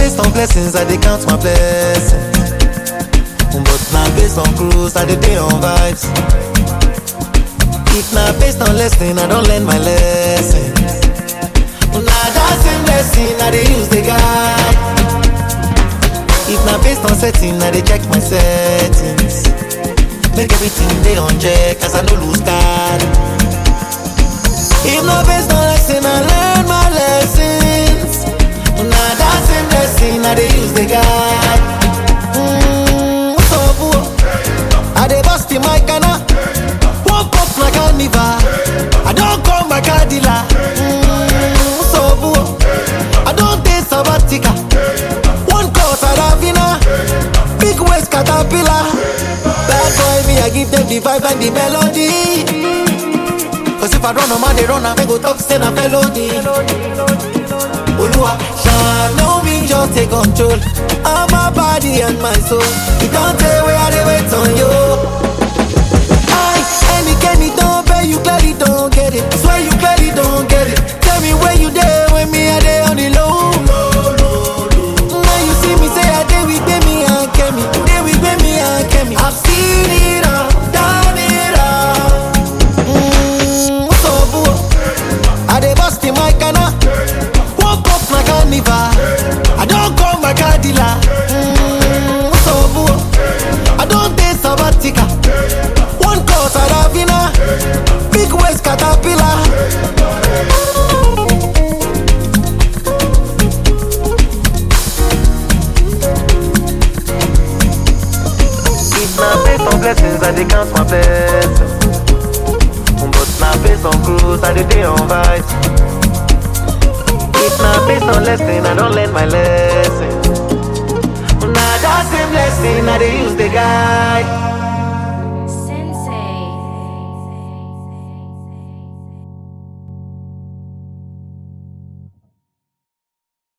based on blessings, I dey count my blessings. But na based on cruise, I dey dey on vibes. If na based on lesson, I don learn my lessons. Na that same lesson I dey use dey guide. If na based on setting, I dey check my settings. Make everything dey on check, as I no lose card. If na based on lesson, I learn my lessons. Na that same lesson I dey use dey guide. Mm, so boo, I dey bust the mic and I woke up like carnival. I don come my car dealer. Mm, so boo, I don take sabbatical. One course at Avina, big waist caterpillar. Bad boy me, I give them the vibe and the melody. Cause if I run a man, they run, I go talk, say na felony. Olua, shine on me, just take control of my body and my soul. You don't tell where I dey wait on you. I, any Kenny don't pay, you clearly don't get it. Swear you clearly don't get it. Tell me where you there when me I dey on the low. Now you see me say I dey with me and Kemi, dey with me and Kemi. I've seen it all, done it all. Mm, so boo, I dey bust the mic and I woke up my carnival. I don't call my car dealer. Mm, so boo, I don't take sabbatical. One course at Avina, big waist caterpillar. If na based on blessings, I dey count my blessings. But na based on cruise, I dey dey on vibes. If na based on lesson, I don learn my lesson. Na that same lesson I dey use dey guide.